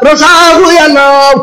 rosaahu yàllaw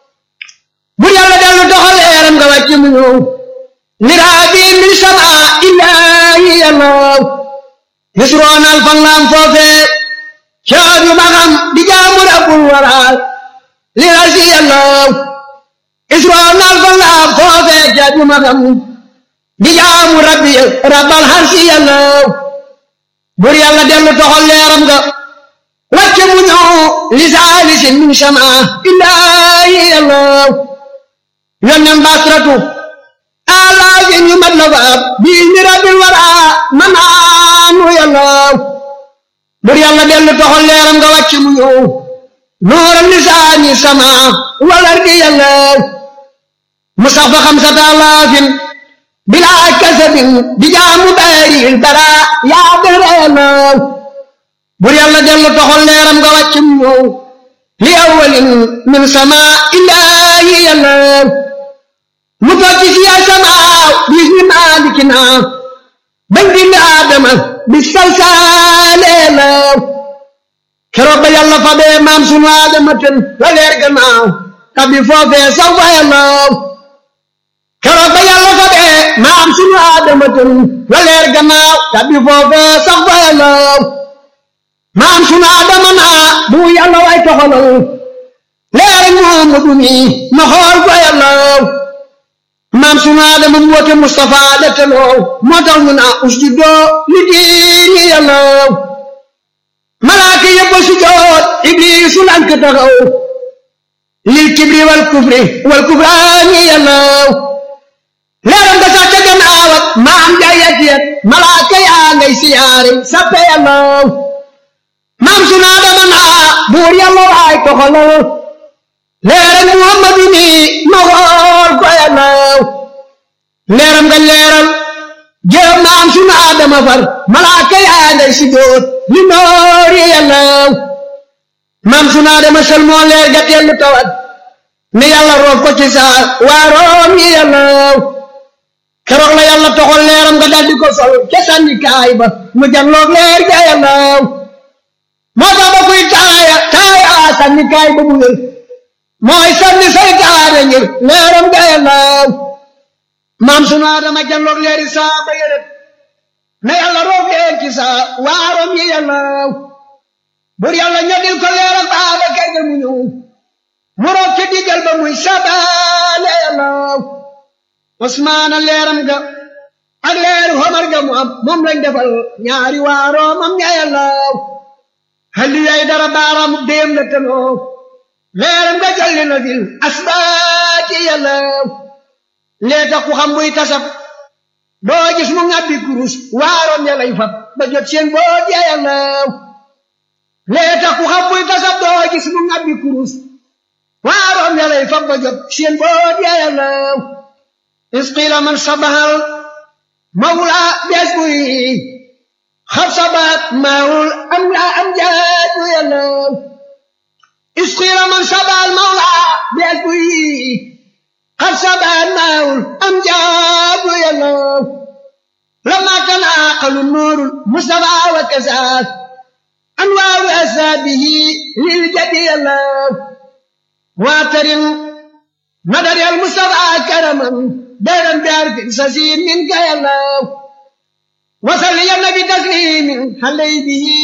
bur yàlla dellu doxal leeram nga wàcc mu ñëw niraabi min sama illaahi yàllaw misroonal fan laam foofee caab yu magam di jaamu rabbul waraal li rasi yàllaw isroonal fan laam foofee caab yu magam di jaamu rabbi rabbal harsi yàllaw bur yàlla dellu doxal leeram nga wàcce mu ñëw li saalisin min sama illaahi yàllaw yonnen basratu alaagin yu mat la faab bii ni rabbil wara manaanu yàllaw bur yàlla dellu doxal leeram nga wàcce mu ñëw nuural lisaani sama walar di yàllaw musafa xamsata alaafin bilaa kasabin di jaamu baaril bara yaa dara yàllaw bur yàlla dellu toxal leeram nga wàcc mu ñëw li awalin min sama illaahi yàllaw mu toog ci siya sama bis ni maalikina bañ bind aadama bi salsaale yàllaw keroog ba yàlla fa bee maam sunu aadama ten la leer gannaaw tabi foofee saw fa yàllaw keroog ba yàlla fa bee maam sunu aadama ten la leer gannaaw tabi foofee saw fa yàllaw maam sunu adama naa bu yàlla way toxalal leer Muhammadu mi ma xool ko yàllaw maam sunu adama mu woote Mustafa la teloo moo tax ñu naa usjudoo li diini yàllaw malaaka yëpp a sujjoot ibliisu lank taxaw lil kibri wal kufri wal kufraani yàllaw leeram nga sax ca gannaaw ak maam jaayat yet malaaka yaa ngay siyaare sappe yàllaw maam sunu Adama naa buur yàlla waay toxalal leeral Muhammadu mi ma xool ko yàllaw leeram nga leeral jëm maam sunu Adama far malaaka yaa ngay si jóot li noori yàllaw maam sunu Adama sel moo leer ga tellu tawat ne yàlla roof ko ci saa waaroom yi yàllaw keroog la yàlla toxal leeram nga daldi ko sol ca sànni kaay ba mu janloog leer ga yàllaw moo tax ba kuy taaya taaya sànni kaay ba mu wér mooy sànni saytaane ngir leeram ga yàllaw maam sunu Adama janloog leeri saa ba yërët na yàlla roof leer ci saa waarom yi yàllaw bur yàlla ñodil ko leeram baaba kay ga mu ñëw mu roof ci diggal ba muy sabaale yàllaw Usmaana leeram ga ak leeru Omar ga mu am moom lañ defal ñaari waaroomam ña yàllaw halli yay dara baaraamu déem la tanoo leeram nga jalli na fil asbaati yàllaw lee tax ku xam buy tasab doo gis mu ngàbbi kurus waaroom ya lay fab ba jot seen boot ya yàllaw lee tax ku xam buy tasab doo gis mu ngàbbi kurus waaroom ya lay fab ba jot seen boot ya yàllaw isqiila man sabahal mawla bees buy xab sabaat maawul am laa am jaatu yàllaw isqiila man sabahal mawla bees buy xab sabaat maawul am jaatu yàllaw lama tanaaqalu nuurul mustafa wa kasaat anwaaru asaabihi lil jadi yàllaw waatarin nadari al mustafa karaman dayran bi arfin sasiin min ka yàllaw wasal ya nabi taslimin xalay bihi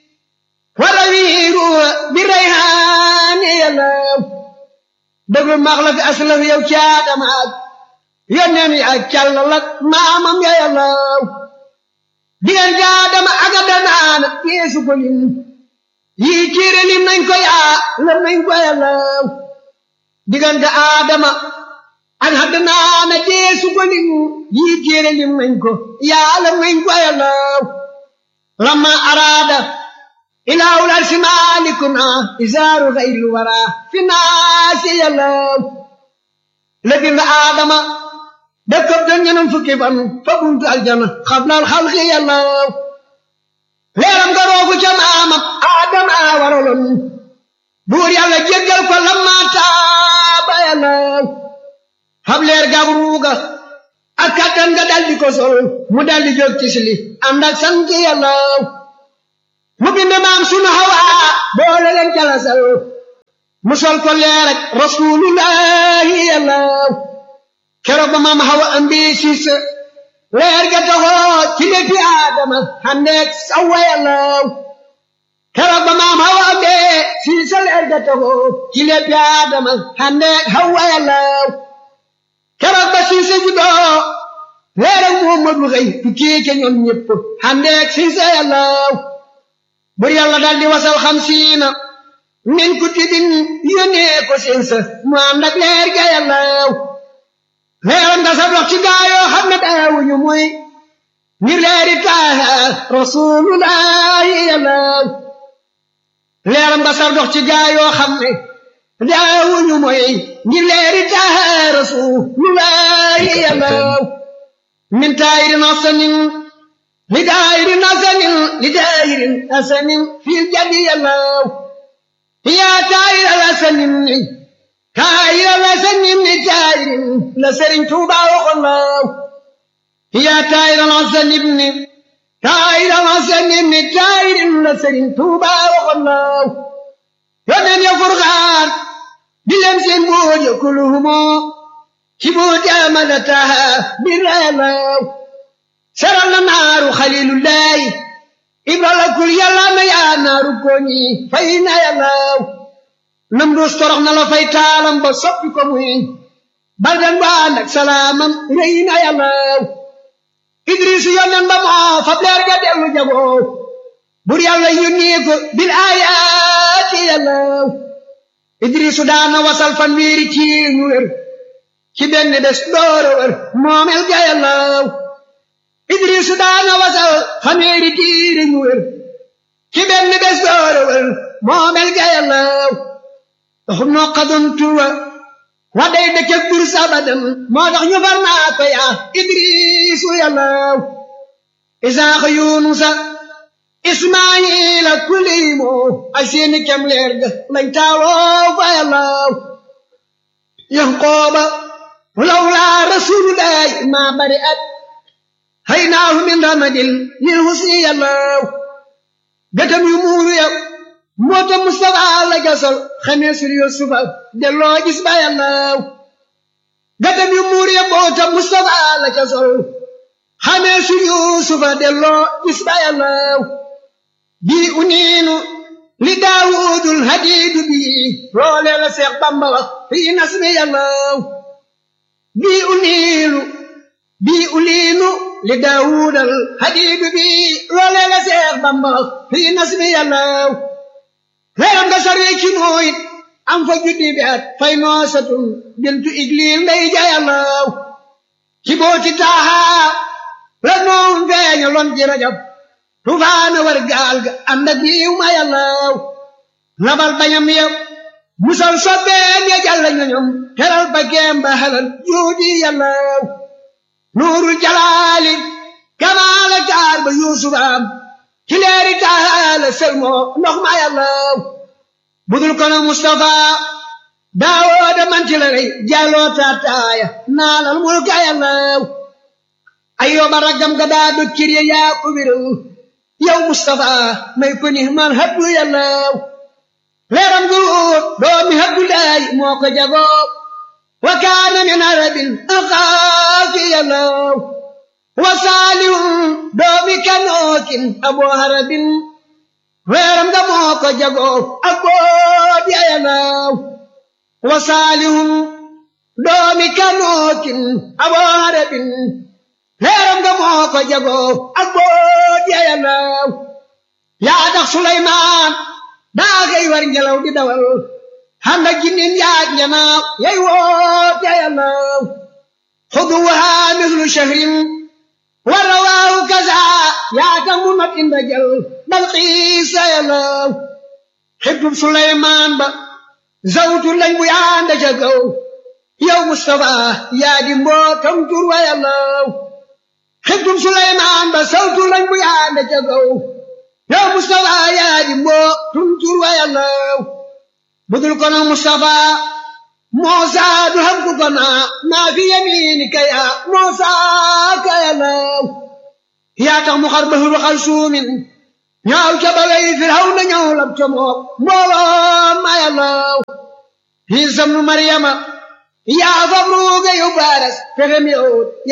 warawiiru bi rayhaani yàllaw dëglu maax la fi aslaf yow caadama ak yonneen yi ak càllalak maamam ya yàllaw diggeen caadama ak adanaana yeesu ko lim yii kiire lim nañ ko yaa lam nañ ko yàllaw diggante aadama ak adanaana yeesu ko lim yii kiire lim nañ ko yaa lam nañ ko yàllaw lamma araada ilaahul arsi maalikuna isaaru xayril wara fi naasi yàllaw la bind aadama dëkkab doon ñenam fukki fan fa buntu aljana xablal xalqi yàllaw leeram nga roogu ca maamam aadama waraloon buur yàlla jéggal ko lamma taaba yàllaw xab leer gab ruuga ak kattan nga daldi ko sol mu daldi jóg ci sili ànd ak sant yàllaw mu bind maam sunu hawa boole leen jalasal mu sol ko leer ak rasulullahi yàllaw keroog ba maam xawa ambi siis leer ga taxoo ci léppi aadama xandeeg sawa yàllaw keroog ba maam xawa ambi siis leer ga taxoo ci léppi aadama xandeeg hawa yàllaw keroog ba siis juddoo leer ak muhammadu xëy tukkee ca ñoom ñëpp xandeeg siis yàllaw bur yàlla dal di wasal xamsiina min kutubin yónnee ko seen sa mu ànd ak leer ga yàllaw leeram nga sa dox ci gaayoo xam ne daawuñu muy ngir leeri taaha rasulullahi yàllaw leeram nga sa dox ci gaayoo xam ne daawuñu muy ngir leeri taaha rasulullahi yàllaw min taayirin asanin li daayirin asanin li daayirin asanin fil jadi yàllaw yaa taayir la sanim ni taayir la sanim ni taayir la sëriñ Tuuba waxoon laaw yaa taayir la sanim ni taayir la sanim ni taayir la sëriñ Tuuba waxoon laaw yónneen ya furxaan di leen seen buur ya kuluhumo ci buur jaamala taha biralaaw seral na naaru xalilullahi ibrala kul yàlla na yaa naaru koñi fay na yàllaaw nam duus torox na la fay taalam ba soppi ko muy baldan ba ànd ak salaamam rëy na yàllaaw idris yonnen ba moo fab leer ga dellu jagoo bur yàlla yónnee ko bil aayaati yàllaaw idrisu daana wasal fan wiiri ci ñu wér ci benn bés dooro wér moomel ga yàllaaw idrisu daana wasal fanweeri tiiri ñu wér ci benn bés dooro wér moomel ga yàllaaw doxum noo xadon tuwa wa day dëkkëg bur sabadan moo tax ñu far naa ko yaa idrisu yàllaaw isaaxa yunusa ismaayila kuliimo ay seeni kem leer ga lañ taaloo fa yàllaaw yanqooba lawlaa rasulullahi maa bari at haynaahu min ramadil lil husni yàllaaw gëtam yu muuru ya moota Mustafa la gasal xamee sur Yusufa delloo gis ba yàllaaw gëtam yu muuru ya moota Mustafa la gasal xamee sur Yusufa delloo gis ba yàllaaw bii uniinu li daawudul hadiidu bii loolee la Seex Bamba wax fii nasmi yàllaaw bii uniinu bii uliinu li daawudal hadiidu bii loolee la Seex Bamba wax fii nasmi yàllaaw leeram nga sarwi ci nooyit am fa juddi bi at fay noosatun bintu igliil ndey ja yàllaaw ci booti taahaa la noon feeña lon ji rajab tufaana war gaal ga ànd ak yiw ma yàllaaw labal bañam ya musal sobbeen ya jàlla ñoñom teral ba geem ba halal juudi yàllaaw nuurul jalaali kamaala taar ba yuusufaam ci leeri taala selmoo ndox ma yàllaaw budul kono mustafa daawooda manti la rey jàlloo taataaya naalal mulka yàllaaw ayyooba raggam ga daa do kirye yaa ko wéral yow mustafa may ko ni man habdu yàllaaw leeram gu doomi habdulaay moo ko jagoo wa kaana min arabin axaafi yàllaaw wa saalihun doomi kanookin aboo harabin leeram ga moo ko jagoo ak boot ya yàllaaw wa saalihun doomi kanookin aboo harabin leeram nga moo ko jagoo ak boot ya yàllaaw yaa tax Suleymaan daa xëy war ngelaw di dawal handa jinnin yaaj njanaaw yay woot ya yàllaaw xuduwaha mislu shahrin wa rawaahu kaza yaa tax mu not inda jal bal xiisa yàllaaw xibtub Suleymaan ba zawtu lañ bu yaanda ca kaw yow Mustafa yaa di mbootam tur wa yàllaaw xibtum Suleymaan ba sawtu lañ bu yaande ca kaw yow Mustafa yaa di mboo tum tur wa yàllaaw budul kono Mustafa Muusa du xam ku ko naa maa fi yamiinika yaa Muusa ka yàllaaw yaa tax mu xar bahru xal suumin ñaaw ca balay Firawna ñëw lab ca mook mbooloo ma yàllaaw Iisa ibnu Maryama yaa fabruuga yow baaras pexem yow